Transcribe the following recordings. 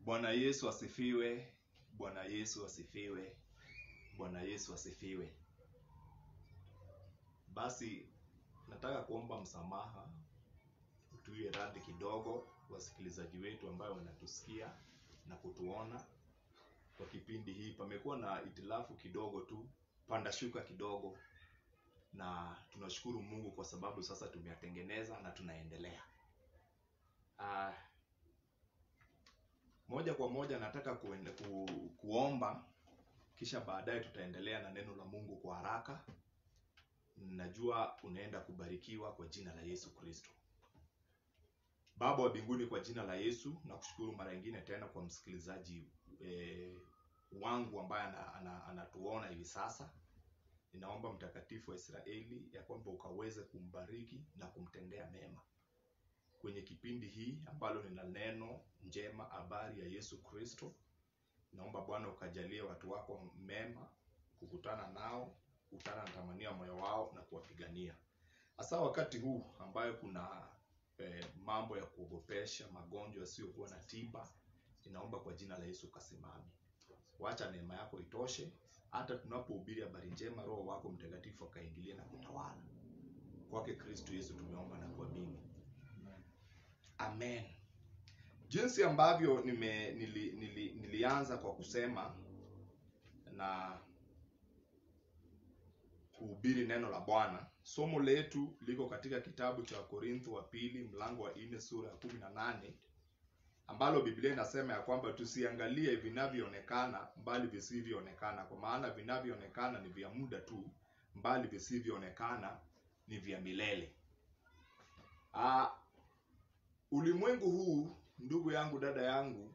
Bwana Yesu asifiwe. Bwana Yesu asifiwe. Bwana Yesu asifiwe. Basi nataka kuomba msamaha, tuwe radhi kidogo, wasikilizaji wetu ambayo wanatusikia na kutuona kwa kipindi hii. Pamekuwa na itilafu kidogo tu, panda shuka kidogo, na tunashukuru Mungu kwa sababu sasa tumeyatengeneza na tunaendelea. Ah, moja kwa moja nataka kuende, ku, kuomba kisha baadaye tutaendelea na neno la Mungu kwa haraka. Najua unaenda kubarikiwa kwa jina la Yesu Kristo. Baba wa mbinguni, kwa jina la Yesu nakushukuru mara nyingine tena kwa msikilizaji eh, wangu ambaye ana- ana- anatuona hivi sasa. Ninaomba mtakatifu wa Israeli ya kwamba ukaweze kumbariki na kumtendea mema kwenye kipindi hii ambalo nina neno njema, habari ya Yesu Kristo. Naomba Bwana ukajalie watu wako mema, kukutana nao, kukutana na tamanio ya moyo wao na kuwapigania, hasa wakati huu ambayo kuna eh, mambo ya kuogopesha, magonjwa yasiyokuwa na tiba. Ninaomba kwa jina la Yesu ukasimame, wacha neema yako itoshe, hata tunapohubiri habari njema, Roho wako Mtakatifu akaingilie na kutawala. Kwake Kristo Yesu tumeomba na kuamini, amen. Jinsi ambavyo nime, nili, nili, nilianza kwa kusema na kuhubiri neno la Bwana. Somo letu liko katika kitabu cha Korintho wa pili mlango wa nne sura ya kumi na nane ambalo Biblia inasema ya kwamba tusiangalie vinavyoonekana mbali visivyoonekana, kwa maana vinavyoonekana ni vya muda tu, mbali visivyoonekana ni vya milele. Ah, ulimwengu huu, ndugu yangu, dada yangu,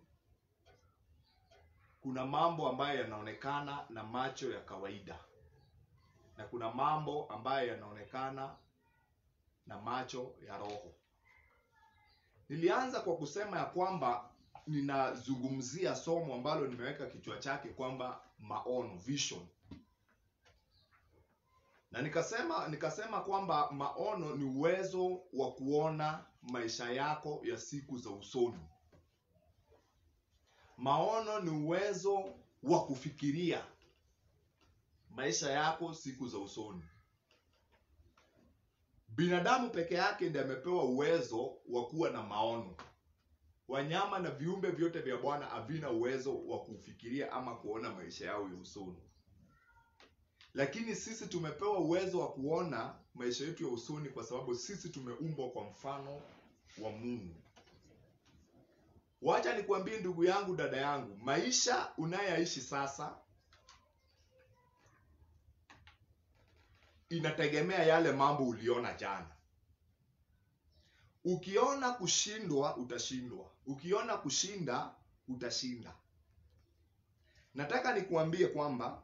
kuna mambo ambayo yanaonekana na macho ya kawaida na kuna mambo ambayo yanaonekana na macho ya roho. Nilianza kwa kusema ya kwamba ninazungumzia somo ambalo nimeweka kichwa chake kwamba maono, vision, na nikasema nikasema kwamba maono ni uwezo wa kuona maisha yako ya siku za usoni. Maono ni uwezo wa kufikiria maisha yako siku za usoni. Binadamu peke yake ndiye amepewa uwezo wa kuwa na maono. Wanyama na viumbe vyote vya Bwana havina uwezo wa kufikiria ama kuona maisha yao ya usoni, lakini sisi tumepewa uwezo wa kuona maisha yetu ya usoni, kwa sababu sisi tumeumbwa kwa mfano wa Mungu. Wacha nikwambie ndugu yangu, dada yangu, maisha unayoishi sasa inategemea yale mambo uliona jana. Ukiona kushindwa utashindwa, ukiona kushinda utashinda. Nataka nikuambie kwamba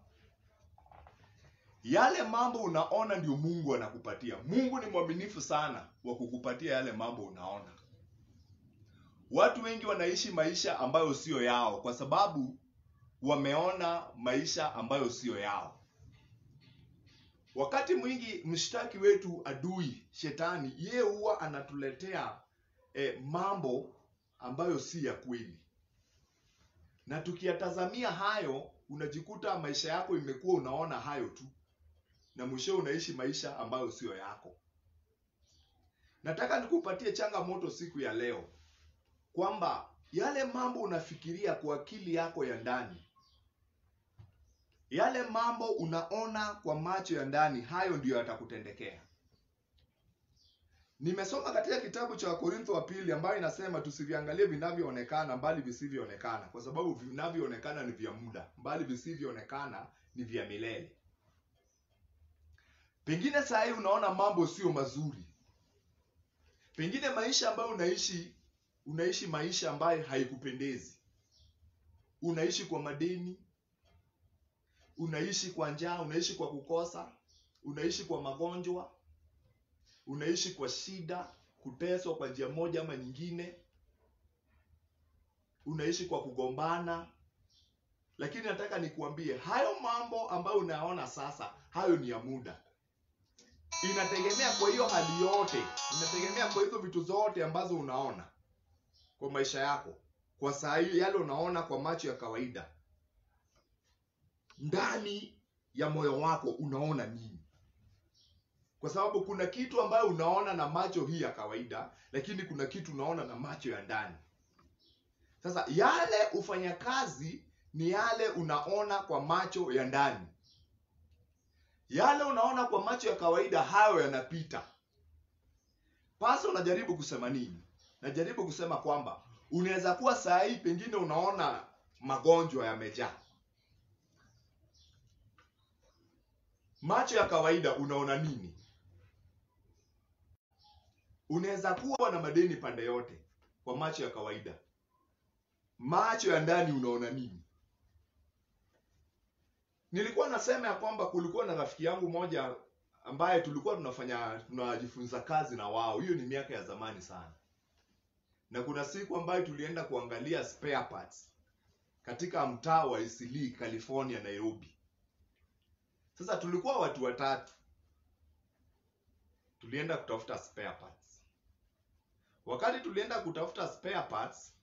yale mambo unaona ndio Mungu anakupatia. Mungu ni mwaminifu sana wa kukupatia yale mambo unaona. Watu wengi wanaishi maisha ambayo sio yao kwa sababu wameona maisha ambayo sio yao. Wakati mwingi mshtaki wetu adui shetani, yeye huwa anatuletea eh, mambo ambayo si ya kweli, na tukiyatazamia hayo, unajikuta maisha yako imekuwa unaona hayo tu, na mwisho unaishi maisha ambayo siyo yako. Nataka nikupatie changamoto siku ya leo kwamba yale mambo unafikiria kwa akili yako ya ndani yale mambo unaona kwa macho ya ndani, hayo ndiyo yatakutendekea. Nimesoma katika kitabu cha Wakorintho wa pili ambayo inasema tusiviangalie vinavyoonekana mbali visivyoonekana, kwa sababu vinavyoonekana ni vya muda, mbali visivyoonekana ni vya milele. Pengine saa hii unaona mambo sio mazuri, pengine maisha ambayo unaishi, unaishi maisha ambayo haikupendezi, unaishi kwa madeni unaishi kwa njaa, unaishi kwa kukosa, unaishi kwa magonjwa, unaishi kwa shida, kuteswa kwa njia moja ama nyingine, unaishi kwa kugombana. Lakini nataka nikuambie hayo mambo ambayo unayaona sasa, hayo ni ya muda. Inategemea kwa hiyo hali yote, inategemea kwa hizo vitu zote ambazo unaona kwa maisha yako, kwa saa hii yale unaona kwa macho ya kawaida ndani ya moyo wako unaona nini kwa sababu kuna kitu ambayo unaona na macho hii ya kawaida lakini kuna kitu unaona na macho ya ndani sasa yale ufanyakazi ni yale unaona kwa macho ya ndani yale unaona kwa macho ya kawaida hayo yanapita pasa unajaribu kusema nini najaribu kusema kwamba unaweza kuwa saa hii pengine unaona magonjwa yamejaa macho ya kawaida unaona nini unaweza kuwa na madeni pande yote kwa macho ya kawaida macho ya ndani unaona nini nilikuwa nasema ya kwamba kulikuwa na rafiki yangu moja ambaye tulikuwa tunafanya tunajifunza kazi na wao hiyo ni miaka ya zamani sana na kuna siku ambayo tulienda kuangalia spare parts katika mtaa wa Eastleigh, California, Nairobi. Sasa tulikuwa watu watatu, tulienda kutafuta spare parts. Wakati tulienda kutafuta spare parts,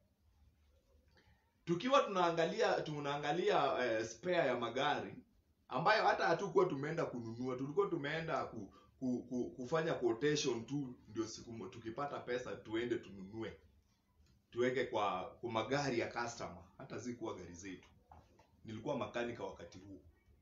tukiwa tunaangalia tunaangalia eh, spare ya magari ambayo hata hatukuwa tumeenda kununua, tulikuwa tumeenda ku, ku, ku, kufanya quotation tu, ndio siku mo- tukipata pesa tuende tununue tuweke kwa kwa magari ya customer, hata zikuwa gari zetu. Nilikuwa makanika wakati huo,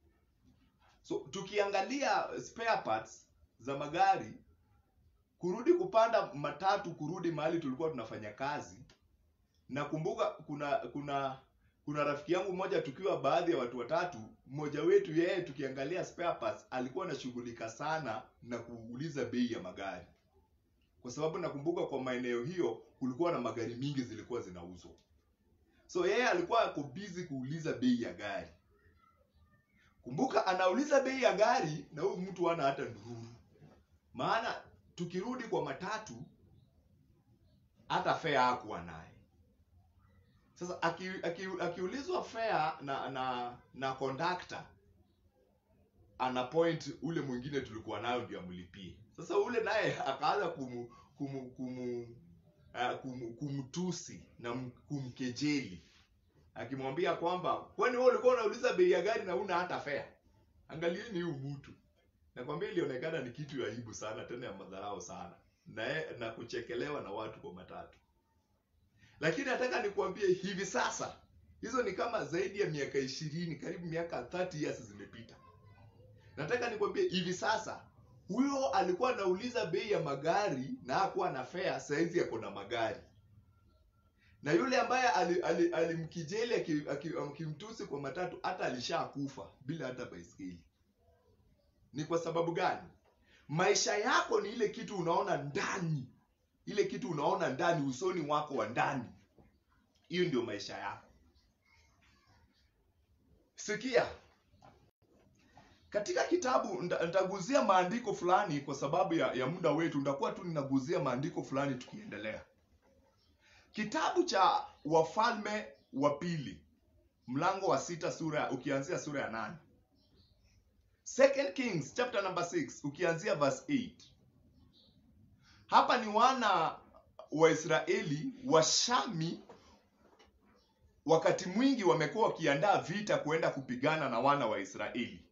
so tukiangalia spare parts za magari, kurudi kupanda matatu, kurudi mahali tulikuwa tunafanya kazi, nakumbuka kuna kuna kuna rafiki yangu mmoja tukiwa baadhi ya watu watatu mmoja wetu yeye tukiangalia spare parts alikuwa anashughulika sana na kuuliza bei ya magari kwa sababu nakumbuka kwa maeneo hiyo kulikuwa na magari mingi zilikuwa zinauzwa so yeye alikuwa ako busy kuuliza bei ya gari kumbuka anauliza bei ya gari na huyu mtu hana hata ndururu maana tukirudi kwa matatu hata fare hakuwa naye sasa aki, aki, akiulizwa fare na na na conductor ana point ule mwingine tulikuwa nayo ndio amlipie sasa ule naye akaanza kumu, kumu, kumu, uh, kum, kumtusi na m- kumkejeli akimwambia kwamba kwani wewe ulikuwa unauliza bei ya gari na una hata fare angalieni huyu mtu nakwambia ilionekana ni kitu ya aibu sana tena ya madharau sana na, ye- na kuchekelewa na watu kwa matatu lakini nataka nikuambie hivi sasa hizo ni kama zaidi ya miaka ishirini karibu miaka 30 years zimepita nataka nikwambie hivi sasa huyo alikuwa anauliza bei ya magari na hakuwa na fare saizi ako na magari na yule ambaye alimkijeli ali, ali alimkejeli aki- aki- akimtusi kwa matatu hata alishakufa bila hata baiskeli ni kwa sababu gani maisha yako ni ile kitu unaona ndani ile kitu unaona ndani usoni wako wa ndani hiyo ndio maisha yako sikia katika kitabu nita- nitaguzia maandiko fulani kwa sababu ya, ya muda wetu nitakuwa tu ninaguzia maandiko fulani tukiendelea kitabu cha wafalme wa pili mlango wa sita sura ukianzia sura ya nane second kings chapter number 6 ukianzia verse 8 hapa ni wana wa israeli washami wakati mwingi wamekuwa wakiandaa vita kuenda kupigana na wana wa israeli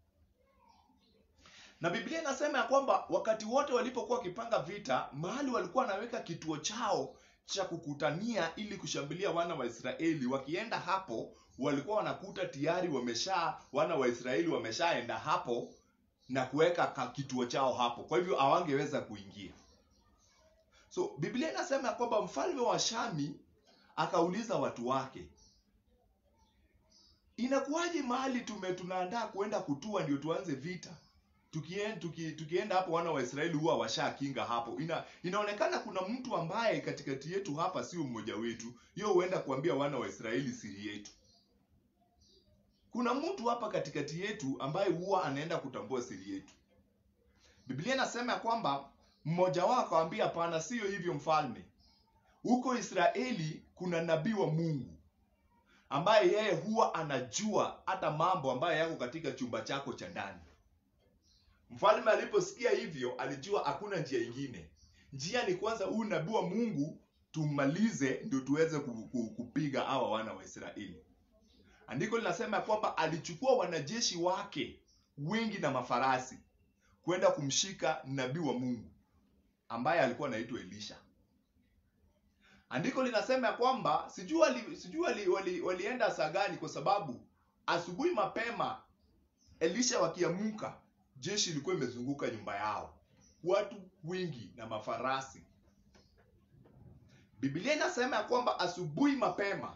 na biblia inasema ya kwamba wakati wote walipokuwa wakipanga vita mahali walikuwa wanaweka kituo chao cha kukutania ili kushambulia wana wa israeli wakienda hapo walikuwa wanakuta tayari wamesha wana wa israeli wameshaenda hapo na kuweka ka- kituo chao hapo kwa hivyo hawangeweza kuingia so biblia inasema ya kwamba mfalme wa shami akauliza watu wake inakuwaje mahali tume tunaandaa kuenda kutua ndio tuanze vita tukienda, tuki, tukienda hapo wana wa Israeli huwa washakinga hapo. Ina, inaonekana kuna mtu ambaye katikati yetu hapa sio mmoja wetu, hiyo huenda kuambia wana wa Israeli siri yetu. Kuna mtu hapa katikati yetu ambaye huwa anaenda kutambua siri yetu. Biblia inasema ya kwamba mmoja wao akamwambia, hapana, sio hivyo mfalme. Huko Israeli kuna nabii wa Mungu ambaye yeye huwa anajua hata mambo ambayo yako katika chumba chako cha ndani. Mfalme aliposikia hivyo alijua hakuna njia ingine. Njia ni kwanza huyu nabii wa Mungu tumalize ndio tuweze ku- ku- kupiga hawa wana wa israeli andiko linasema ya kwamba alichukua wanajeshi wake wengi na mafarasi kwenda kumshika nabii wa mungu ambaye alikuwa anaitwa elisha andiko linasema ya kwamba sijui wali, sijui wali, wali, walienda saa gani kwa sababu asubuhi mapema elisha wakiamuka jeshi ilikuwa imezunguka nyumba yao watu wengi na mafarasi biblia inasema ya kwamba asubuhi mapema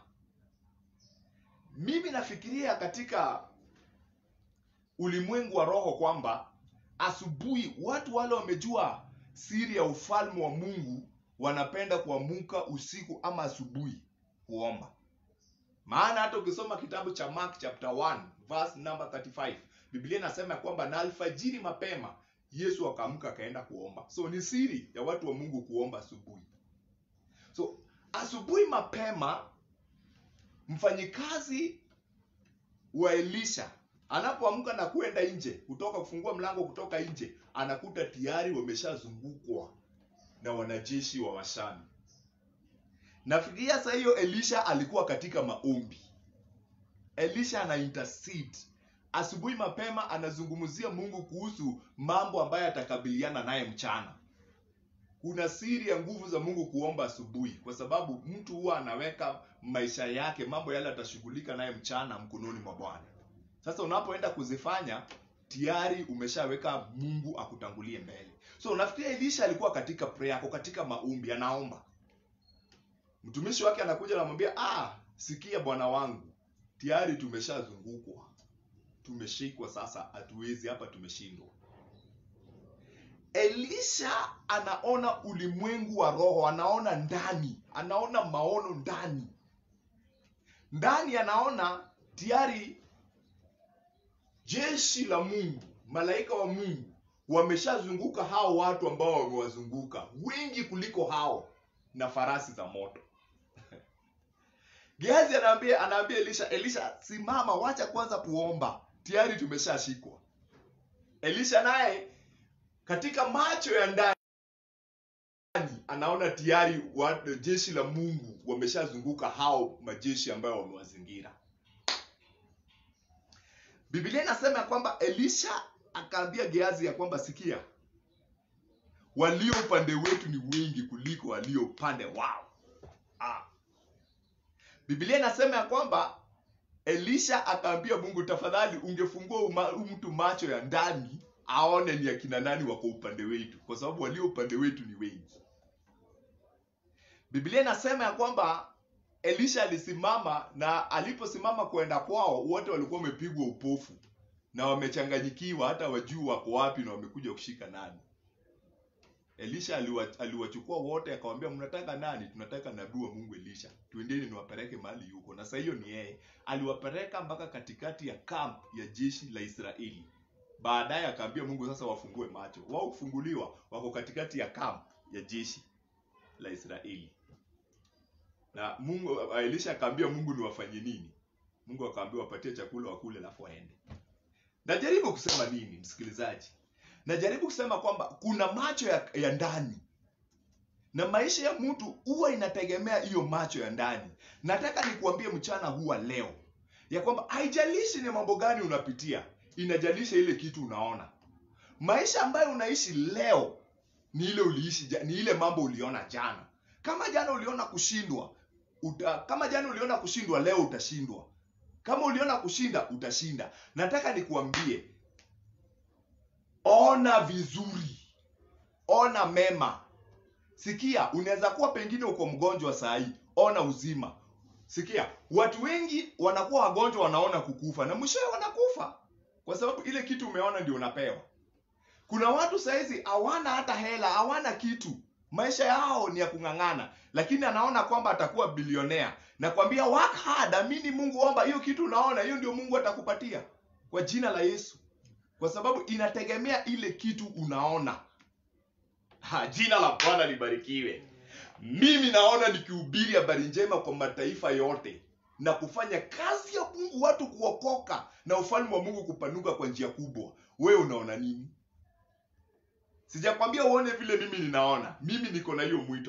mimi nafikiria katika ulimwengu wa roho kwamba asubuhi watu wale wamejua siri ya ufalme wa mungu wanapenda kuamuka usiku ama asubuhi kuomba maana hata ukisoma kitabu cha mark chapter 1 verse number 35 biblia inasema ya kwamba na alfajiri mapema yesu akaamka akaenda kuomba so ni siri ya watu wa mungu kuomba asubuhi so asubuhi mapema mfanyikazi wa elisha anapoamka na kwenda nje kutoka kufungua mlango kutoka nje anakuta tayari wameshazungukwa na wanajeshi wa washami nafikiria saa hiyo elisha alikuwa katika maombi elisha ana intercede asubuhi mapema anazungumzia mungu kuhusu mambo ambayo atakabiliana naye mchana kuna siri ya nguvu za mungu kuomba asubuhi kwa sababu mtu huwa anaweka maisha yake mambo yale atashughulika naye mchana mkononi mwa bwana sasa unapoenda kuzifanya tayari umeshaweka mungu akutangulie mbele so unafikiria elisha alikuwa katika prayer ako katika maombi anaomba mtumishi wake anakuja anamwambia ah sikia bwana wangu tayari tumeshazungukwa tumeshikwa sasa hatuwezi hapa tumeshindwa elisha anaona ulimwengu wa roho anaona ndani anaona maono ndani ndani anaona tayari jeshi la mungu malaika wa mungu wameshazunguka hao watu ambao wamewazunguka wengi kuliko hao na farasi za moto geazi anaambia anaambia elisha elisha simama wacha kwanza kuomba tayari tumeshashikwa elisha naye katika macho ya ndani anaona tayari wa- jeshi la mungu wameshazunguka hao majeshi ambayo wamewazingira biblia inasema ya kwamba elisha akaambia geazi ya kwamba sikia walio upande wetu ni wengi kuliko walio upande wao ah. biblia inasema ya kwamba elisha akaambia mungu tafadhali ungefungua uma- mtu macho ya ndani aone ni akina nani wako upande wetu kwa sababu walio upande wetu ni wengi biblia inasema ya kwamba elisha alisimama na aliposimama kwenda kwao wote walikuwa wamepigwa upofu na wamechanganyikiwa hata wajuu wako wapi na wamekuja kushika nani elisha aliwa- aliwachukua wote akawambia mnataka nani tunataka nabii wa mungu elisha twendeni niwapeleke mahali yuko na saa hiyo ni yeye aliwapeleka mpaka katikati ya kamp ya jeshi la israeli baadaye akaambia mungu sasa wafungue macho wao kufunguliwa wako katikati ya kamp ya jeshi la israeli na mungu elisha akaambia mungu ni wafanye nini mungu akaambia wapatie chakula wakule alafu waende najaribu kusema nini msikilizaji najaribu kusema kwamba kuna macho ya, ya ndani na maisha ya mtu huwa inategemea hiyo macho ya ndani nataka nikuambie mchana huwa leo ya kwamba haijalishi ni mambo gani unapitia inajalisha ile kitu unaona maisha ambayo unaishi leo ni ile uliishi ja- ni ile mambo uliona jana kama jana uliona kushindwa uta, kama jana uliona kushindwa leo utashindwa kama uliona kushinda utashinda nataka nikuambie ona vizuri ona mema sikia unaweza kuwa pengine uko mgonjwa saa hii ona uzima sikia watu wengi wanakuwa wagonjwa wanaona kukufa na mwishowe wanakufa kwa sababu ile kitu umeona ndio unapewa kuna watu sahizi hawana hata hela hawana kitu maisha yao ni ya kung'ang'ana lakini anaona kwamba atakuwa bilionea nakwambia work hard amini mungu omba hiyo kitu unaona hiyo ndio mungu atakupatia kwa jina la yesu kwa sababu inategemea ile kitu unaona ha, jina la bwana libarikiwe mimi naona nikihubiri habari njema kwa mataifa yote na kufanya kazi ya mungu watu kuokoka na ufalme wa mungu kupanuka kwa njia kubwa wewe unaona nini sijakwambia uone vile mimi ninaona mimi niko na hiyo mwito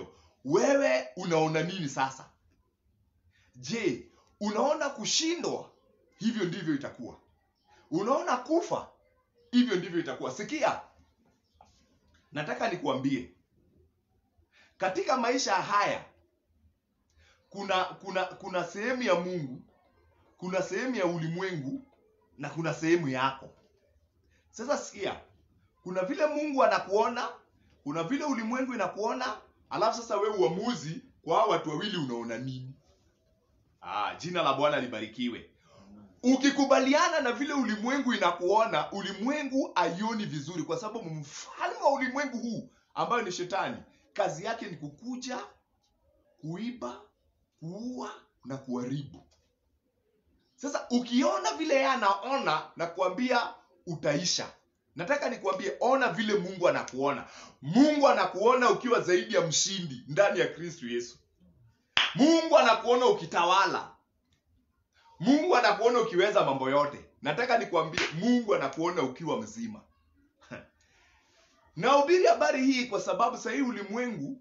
wewe unaona nini sasa je unaona kushindwa hivyo ndivyo itakuwa unaona kufa hivyo ndivyo itakuwa sikia nataka nikuambie katika maisha haya kuna kuna kuna sehemu ya mungu kuna sehemu ya ulimwengu na kuna sehemu yako sasa sikia kuna vile mungu anakuona kuna vile ulimwengu inakuona alafu sasa wewe uamuzi kwa hao watu wawili unaona nini ah, jina la bwana libarikiwe ukikubaliana na vile ulimwengu inakuona ulimwengu aioni vizuri kwa sababu mfalme wa ulimwengu huu ambayo ni shetani kazi yake ni kukuja kuiba kuua na kuharibu sasa ukiona vile yeye anaona na kuambia utaisha nataka nikuambie ona vile mungu anakuona mungu anakuona ukiwa zaidi ya mshindi ndani ya kristu yesu mungu anakuona ukitawala mungu anakuona ukiweza mambo yote nataka nikwambie mungu anakuona ukiwa mzima nahubiri habari hii kwa sababu sahii ulimwengu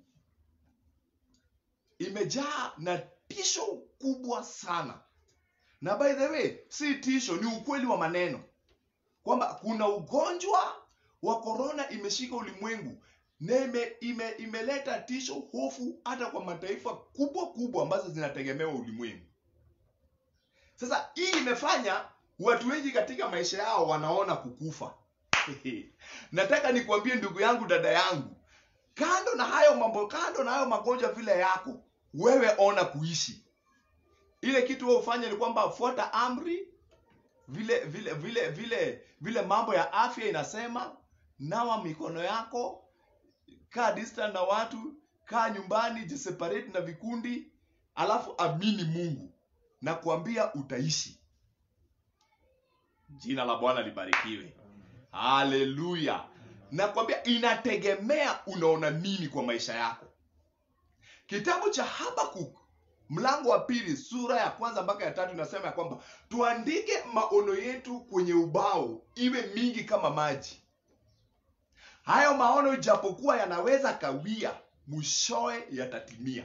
imejaa na tisho kubwa sana na by the way si tisho ni ukweli wa maneno kwamba kuna ugonjwa wa korona imeshika ulimwengu na ime, ime, imeleta tisho hofu hata kwa mataifa kubwa kubwa ambazo zinategemewa ulimwengu sasa hii imefanya watu wengi katika maisha yao wanaona kukufa nataka nikuambie ndugu yangu dada yangu kando na hayo mambo kando na hayo magonjwa vile yako wewe ona kuishi ile kitu wewe ufanye ni kwamba fuata amri vile vile vile vile vile mambo ya afya inasema nawa mikono yako kaa distant na watu kaa nyumbani jiseparate na vikundi alafu amini mungu na kuambia utaishi jina la bwana libarikiwe haleluya nakwambia inategemea unaona nini kwa maisha yako kitabu cha habakuk mlango wa pili sura ya kwanza mpaka ya tatu inasema ya kwamba tuandike maono yetu kwenye ubao iwe mingi kama maji hayo maono ijapokuwa yanaweza kawia mwishowe yatatimia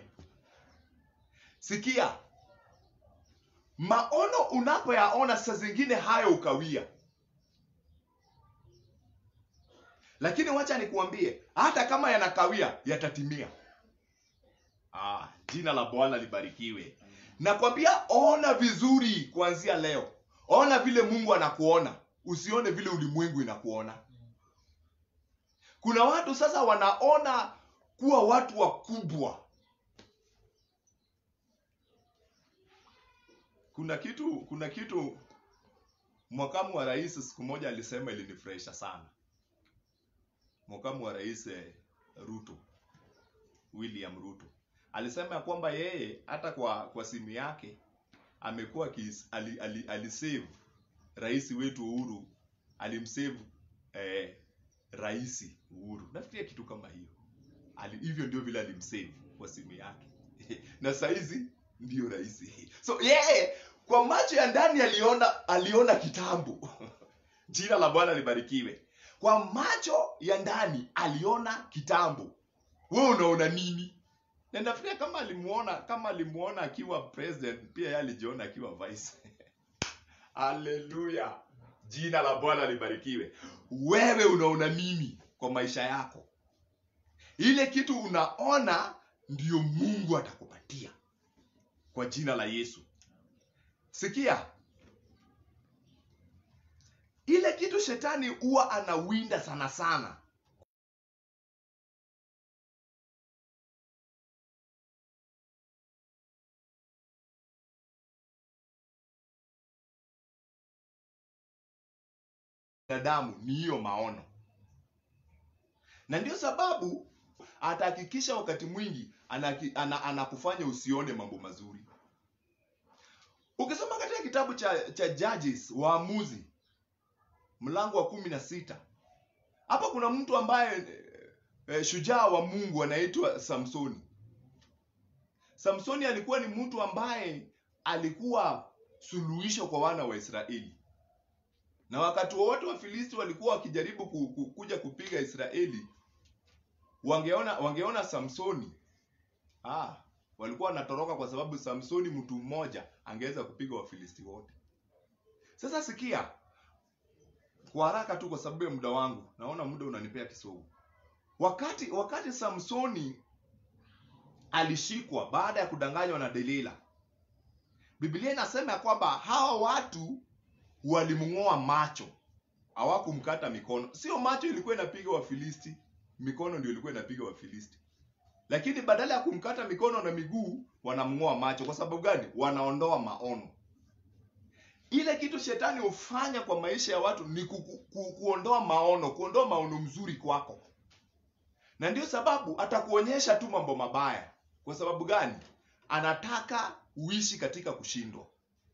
sikia maono unapoyaona saa zingine hayo ukawia lakini wacha nikuambie hata kama yanakawia yatatimia ah, jina la bwana libarikiwe nakwambia ona vizuri kuanzia leo ona vile mungu anakuona usione vile ulimwengu inakuona kuna watu sasa wanaona kuwa watu wakubwa kuna kitu kuna kitu mwakamu wa rais siku moja alisema ilinifurahisha sana mwakamu wa rais eh, ruto william ruto alisema ya kwamba yeye hata kwa kwa simu yake amekuwa akis- ali, ali, alisave rais wetu uhuru alimsave eh, rais uhuru nafikiria kitu kama hiyo Ali, hivyo ndio vile alimsave kwa simu yake na saizi ndio rais so yeye kwa macho ya ndani aliona aliona kitambo jina la bwana libarikiwe kwa macho ya ndani aliona kitambo we unaona nini na nafikiria kama alimuona kama alimuona akiwa president pia yeye alijiona akiwa vice haleluya jina la bwana libarikiwe wewe unaona nini kwa maisha yako ile kitu unaona ndio mungu atakupatia kwa jina la yesu sikia ile kitu shetani huwa anawinda sana sana binadamu ni hiyo maono na ndio sababu atahakikisha wakati mwingi anaki- ana- anakufanya usione mambo mazuri ukisoma katika kitabu cha cha judges waamuzi mlango wa kumi na sita hapa kuna mtu ambaye eh, eh, shujaa wa mungu anaitwa samsoni samsoni alikuwa ni mtu ambaye alikuwa suluhisho kwa wana wa israeli na wakati wowote wafilisti walikuwa wakijaribu ku, ku, kuja kupiga israeli wangeona wangeona samsoni ah, walikuwa wanatoroka kwa sababu samsoni mtu mmoja angeweza kupiga wafilisti wote sasa sikia kwa haraka tu kwa sababu ya muda wangu naona muda unanipea kisogo wakati wakati samsoni alishikwa baada ya kudanganywa na delila biblia inasema ya kwamba hawa watu walimng'oa macho hawakumkata mikono sio macho ilikuwa inapiga wafilisti mikono ndio ilikuwa inapiga wafilisti lakini badala ya kumkata mikono na miguu wanamng'oa macho kwa sababu gani wanaondoa maono ile kitu shetani hufanya kwa maisha ya watu ni ku, ku, ku, kuondoa maono kuondoa maono mzuri kwako na ndio sababu atakuonyesha tu mambo mabaya kwa sababu gani anataka uishi katika kushindwa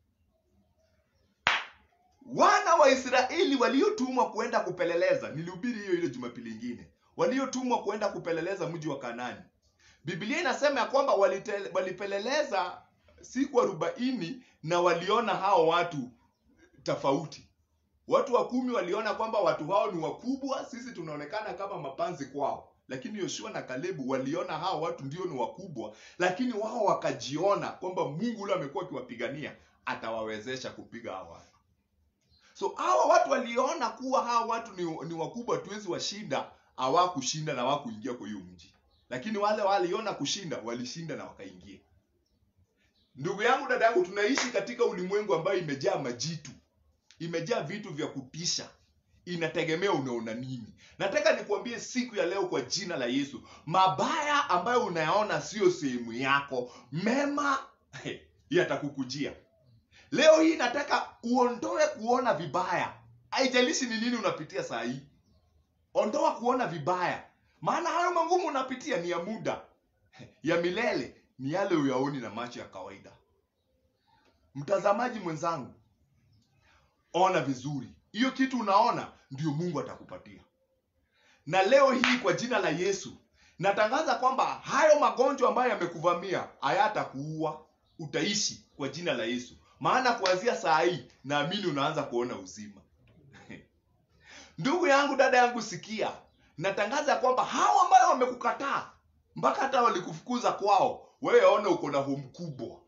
wana wa israeli waliotumwa kuenda kupeleleza nilihubiri hiyo ile jumapili ingine waliotumwa kuenda kupeleleza mji wa kanani biblia inasema ya kwamba walite- walipeleleza siku arobaini na waliona hao watu tofauti watu wa kumi waliona kwamba watu hao ni wakubwa sisi tunaonekana kama mapanzi kwao lakini yoshua na kalebu waliona hao watu ndio ni wakubwa lakini wao wakajiona kwamba mungu ule amekuwa akiwapigania atawawezesha kupiga hao watu so hawa watu waliona kuwa hawa watu ni, ni wakubwa tuwezi washinda hawakushinda na hawakuingia kwa hiyo mji lakini wale waliona kushinda walishinda na wakaingia ndugu yangu dada yangu tunaishi katika ulimwengu ambayo imejaa majitu imejaa vitu vya kutisha inategemea unaona nini nataka nikuambie siku ya leo kwa jina la yesu mabaya ambayo unayaona sio sehemu yako mema yatakukujia leo hii nataka uondoe kuona vibaya haijalishi ni nini unapitia saa hii ondoa kuona vibaya maana hayo mangumu unapitia ni ya muda ya milele ni yale uyaoni na macho ya kawaida mtazamaji mwenzangu ona vizuri hiyo kitu unaona ndio mungu atakupatia na leo hii kwa jina la yesu natangaza kwamba hayo magonjwa ambayo yamekuvamia hayatakuua utaishi kwa jina la yesu maana kuanzia saa hii naamini unaanza kuona uzima ndugu yangu dada yangu sikia natangaza kwamba hao ambayo wamekukataa mpaka hata walikufukuza kwao wewe ona uko na home kubwa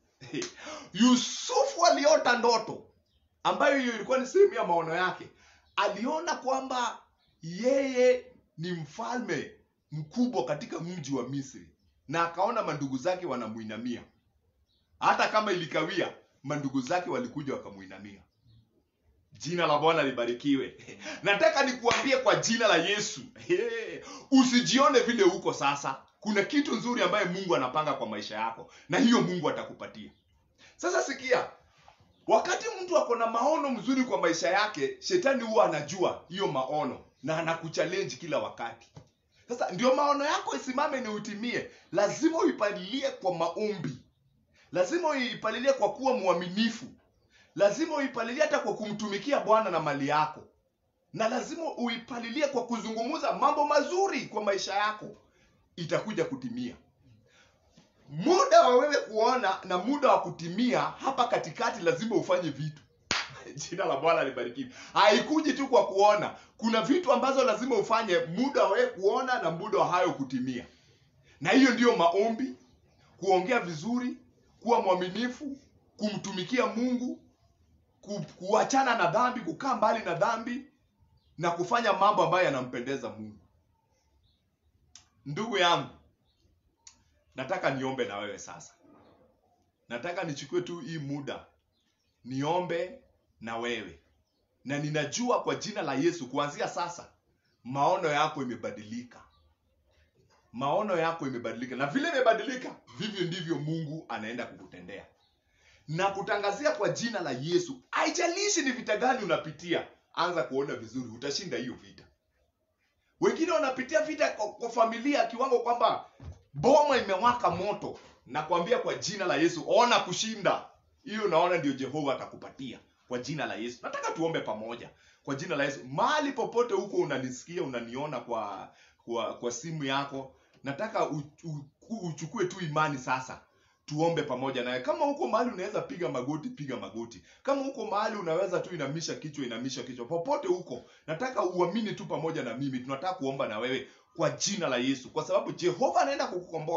yusufu aliota ndoto ambayo hiyo ilikuwa ni sehemu ya maono yake aliona kwamba yeye ni mfalme mkubwa katika mji wa misri na akaona mandugu zake wanamuinamia hata kama ilikawia mandugu zake walikuja wakamuinamia jina la bwana libarikiwe nataka nikuambie kwa jina la yesu usijione vile uko sasa kuna kitu nzuri ambaye mungu anapanga kwa maisha yako na hiyo mungu atakupatia sasa sikia wakati mtu ako na maono mzuri kwa maisha yake shetani huwa anajua hiyo maono na anakuchallenge kila wakati sasa ndio maono yako isimame ni utimie lazima uipalilie kwa maombi lazima uipalilie kwa kuwa mwaminifu lazima uipalilie hata kwa kumtumikia bwana na mali yako na lazima uipalilie kwa kuzungumza mambo mazuri kwa maisha yako itakuja kutimia muda wa wewe kuona na muda wa kutimia hapa katikati lazima ufanye vitu jina la bwana libarikiwe haikuji tu kwa kuona kuna vitu ambazo lazima ufanye muda wa wewe kuona na muda wa hayo kutimia na hiyo ndiyo maombi kuongea vizuri kuwa mwaminifu kumtumikia mungu ku, kuachana na dhambi kukaa mbali na dhambi na kufanya mambo ambayo yanampendeza mungu ndugu yangu nataka niombe na wewe sasa nataka nichukue tu hii muda niombe na wewe na ninajua kwa jina la yesu kuanzia sasa maono yako imebadilika maono yako imebadilika na vile imebadilika vivyo ndivyo mungu anaenda kukutendea na kutangazia kwa jina la yesu haijalishi ni vita gani unapitia anza kuona vizuri utashinda hiyo vita wengine wanapitia vita kwa, kwa familia kiwango kwamba boma imewaka moto nakwambia kwa jina la yesu ona kushinda hiyo naona ndio jehova atakupatia kwa jina la yesu nataka tuombe pamoja kwa jina la yesu mahali popote huko unanisikia unaniona kwa kwa, kwa simu yako nataka u, u, uchukue tu imani sasa tuombe pamoja naye kama huko mahali unaweza piga magoti piga magoti kama huko mahali unaweza tu inamisha kichwa inamisha kichwa popote huko nataka uamini tu pamoja na mimi tunataka kuomba na wewe kwa jina la yesu kwa sababu jehova anaenda kukukomboa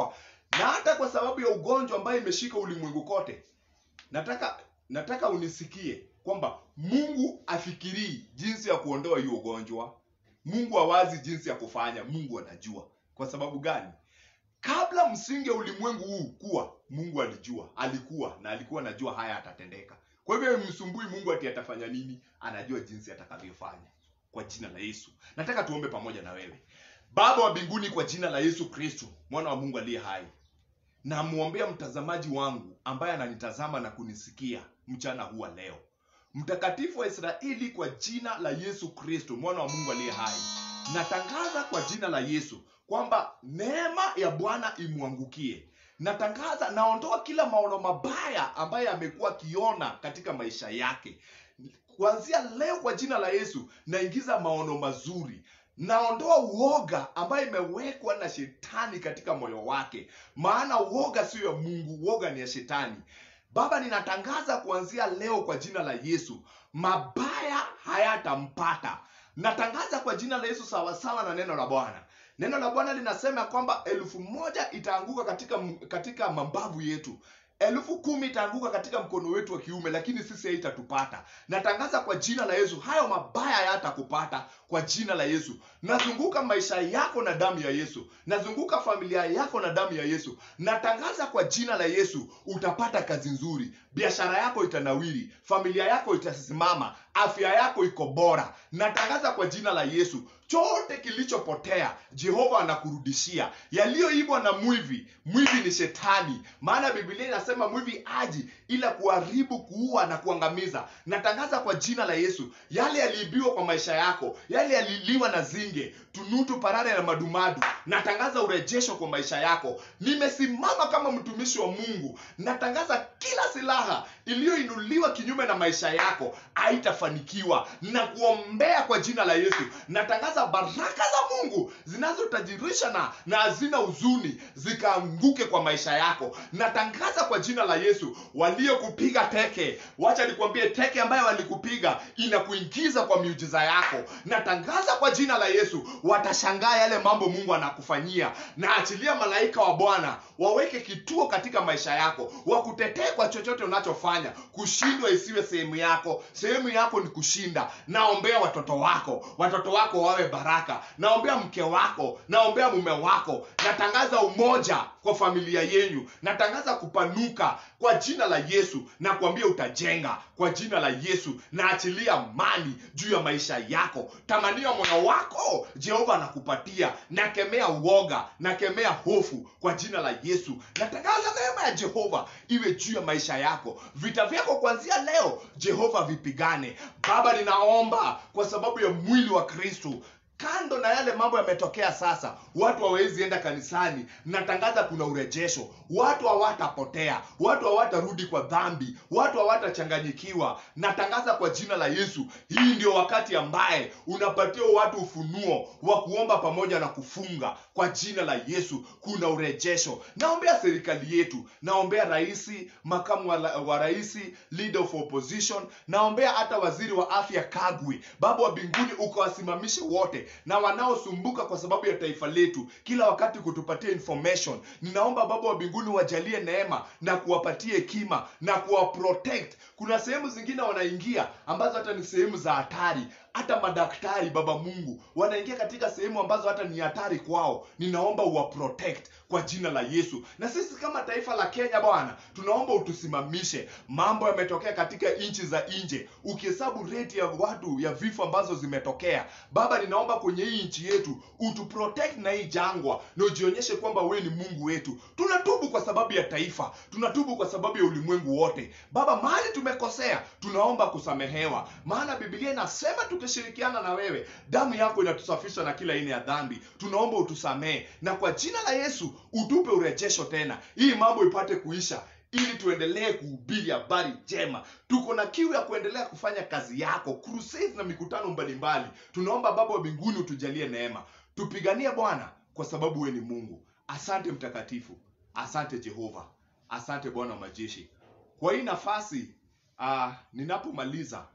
na hata kwa sababu ya ugonjwa ambayo imeshika ulimwengu kote nataka nataka unisikie kwamba mungu afikirii jinsi ya kuondoa hiyo ugonjwa mungu hawazi jinsi ya kufanya mungu anajua kwa sababu gani kabla msingi wa ulimwengu huu kuwa mungu alijua alikuwa na alikuwa anajua haya atatendeka kwa hivyo msumbui mungu ati atafanya nini anajua jinsi atakavyofanya kwa jina la yesu nataka tuombe pamoja na wewe baba wa mbinguni kwa jina la yesu kristo mwana wa mungu aliye hai namwombea mtazamaji wangu ambaye ananitazama na kunisikia mchana huu wa leo mtakatifu wa israeli kwa jina la yesu kristo mwana wa mungu aliye hai natangaza kwa jina la yesu kwamba neema ya bwana imwangukie natangaza naondoa kila maono mabaya ambaye amekuwa akiona katika maisha yake kuanzia leo kwa jina la yesu naingiza maono mazuri naondoa uoga ambayo imewekwa na shetani katika moyo wake maana uoga sio ya mungu uoga ni ya shetani baba ninatangaza kuanzia leo kwa jina la yesu mabaya hayatampata natangaza kwa jina la yesu sawasawa na neno la bwana neno la bwana linasema kwamba elfu moja itaanguka katika, katika mabavu yetu elfu kumi itaanguka katika mkono wetu wa kiume lakini sisi haitatupata natangaza kwa jina la yesu hayo mabaya hayatakupata kwa jina la yesu nazunguka maisha yako na damu ya yesu nazunguka familia yako na damu ya yesu natangaza kwa jina la yesu utapata kazi nzuri biashara yako itanawiri familia yako itasimama afya yako iko bora natangaza kwa jina la yesu chote kilichopotea jehova anakurudishia yaliyoibwa na mwivi mwivi ni shetani maana biblia inasema mwivi aji ila kuharibu kuua na kuangamiza natangaza kwa jina la yesu yale yaliibiwa kwa maisha yako yale yaliliwa na zinge tunutu parare na madumadu natangaza urejesho kwa maisha yako nimesimama kama mtumishi wa mungu natangaza kila silaha iliyoinuliwa kinyume na maisha yako haitafanikiwa na kuombea kwa jina la yesu natangaza baraka za mungu zinazotajirisha na na hazina huzuni zikaanguke kwa maisha yako natangaza kwa jina la yesu waliokupiga teke wacha nikwambie teke ambayo walikupiga inakuingiza kwa miujiza yako natangaza kwa jina la yesu watashangaa yale mambo mungu anakufanyia na achilia malaika wa bwana waweke kituo katika maisha yako wakutetee kwa chochote unachofanya kushindwa isiwe sehemu yako sehemu yako ni kushinda naombea watoto wako watoto wako wawe baraka naombea mke wako naombea mume wako natangaza umoja kwa familia yenyu natangaza kupanuka kwa jina la yesu na kuambia utajenga kwa jina la yesu na achilia amani juu ya maisha yako tamania moyo wako jehova anakupatia nakemea uoga nakemea hofu kwa jina la yesu natangaza neema ya jehova iwe juu ya maisha yako vita vyako kuanzia leo jehova vipigane baba ninaomba kwa sababu ya mwili wa kristu kando na yale mambo yametokea sasa watu hawawezi enda kanisani natangaza kuna urejesho watu hawatapotea watu hawatarudi kwa dhambi watu hawatachanganyikiwa natangaza kwa jina la yesu hii ndio wakati ambaye unapatia watu ufunuo wa kuomba pamoja na kufunga kwa jina la yesu kuna urejesho naombea serikali yetu naombea raisi makamu wa, wa raisi leader of opposition naombea hata waziri wa afya kagwi baba wa mbinguni ukawasimamishe wote na wanaosumbuka kwa sababu ya taifa letu kila wakati kutupatia information ninaomba baba wa mbinguni wajalie neema na kuwapatie hekima na kuwaprotect kuna sehemu zingine wanaingia ambazo hata ni sehemu za hatari hata madaktari baba mungu wanaingia katika sehemu ambazo hata ni hatari kwao ninaomba uwaprotect kwa jina la yesu na sisi kama taifa la kenya bwana tunaomba utusimamishe mambo yametokea katika nchi za nje ukihesabu rate ya watu ya vifo ambazo zimetokea baba ninaomba kwenye hii nchi yetu utuprotect na hii jangwa na ujionyeshe kwamba wewe ni mungu wetu tunatubu kwa sababu ya taifa tunatubu kwa sababu ya ulimwengu wote baba mahali tumekosea tunaomba kusamehewa maana biblia inasema tukishirikiana na wewe damu yako inatusafisha na kila aina ya dhambi tunaomba utusamehe na kwa jina la yesu utupe urejesho tena hii mambo ipate kuisha ili tuendelee kuhubiri habari njema tuko na kiu ya kuendelea kufanya kazi yako crusades na mikutano mbalimbali tunaomba baba wa mbinguni utujalie neema tupiganie bwana kwa sababu wewe ni mungu asante mtakatifu asante jehova asante bwana wa majeshi kwa hii nafasi uh, ninapomaliza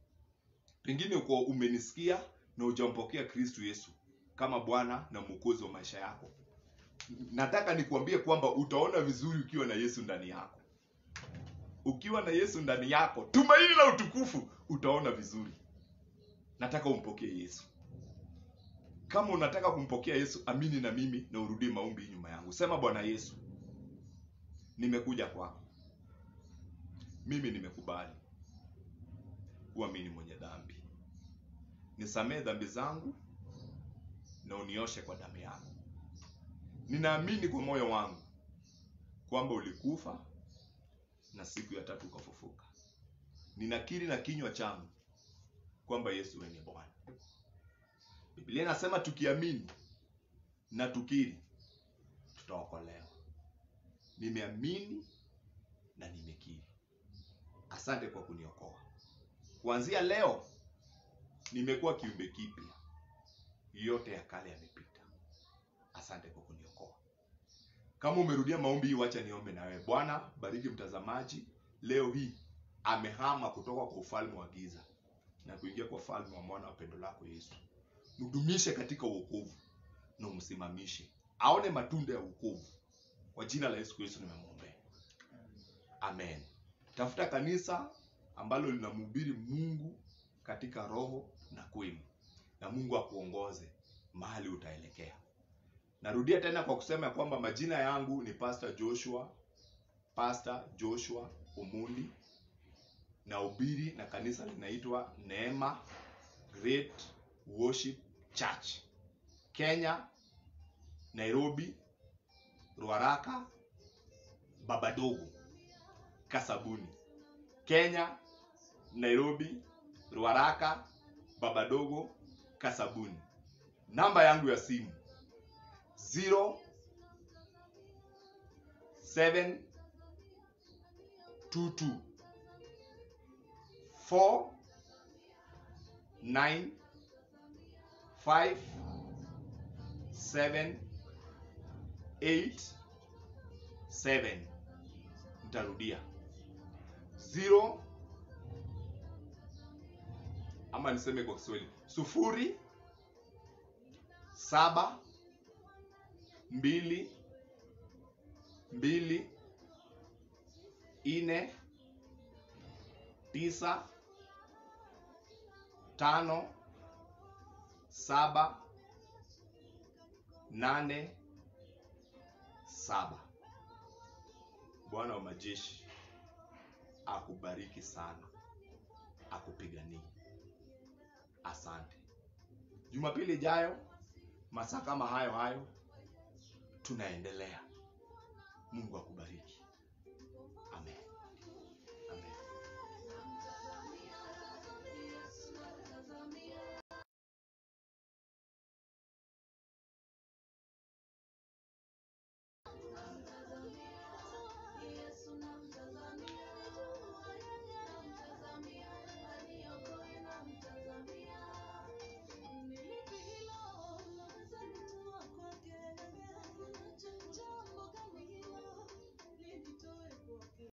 pengine uko umenisikia na ujampokea kristu yesu kama bwana na mwokozi wa maisha yako nataka nikuambie kwamba utaona vizuri ukiwa na yesu ndani yako ukiwa na yesu ndani yako tumaini la utukufu utaona vizuri nataka umpokee yesu kama unataka kumpokea yesu amini na mimi na urudie maombi nyuma yangu sema bwana yesu nimekuja kwako mimi nimekubali kuwa mimi ni mwenye dhambi nisamee dhambi zangu na unioshe kwa damu yako ninaamini kwa moyo wangu kwamba ulikufa na siku ya tatu ukafufuka ninakiri na kinywa changu kwamba yesu wewe ni bwana biblia inasema tukiamini na tukiri tutaokolewa nimeamini na nimekiri asante kwa kuniokoa kuanzia leo nimekuwa kiumbe kipya yote ya kale yamepita asante kwa kuniokoa kama umerudia maombi hii wacha niombe na wewe bwana bariki mtazamaji leo hii amehama kutoka kwa ufalme wa giza na kuingia kwa ufalme wa mwana wa pendo lako yesu mdumishe katika uokovu na umsimamishe aone matunda ya uokovu kwa jina la yesu kristo nimemwombea amen tafuta kanisa ambalo linamhubiri mungu katika roho na kweli na mungu akuongoze mahali utaelekea narudia tena kwa kusema ya kwamba majina yangu ni pastor joshua pastor joshua umundi na ubiri na kanisa linaitwa neema great worship church kenya nairobi ruaraka babadogo kasabuni kenya nairobi ruaraka babadogo kasabuni namba yangu ya simu 0 7 22 4 9 5 7 8 7 nitarudia 0 ama niseme kwa kiswahili sufuri saba mbili mbili ine tisa tano saba nane saba bwana wa majeshi akubariki sana akupiganie asante jumapili ijayo masaa kama hayo hayo tunaendelea mungu akubariki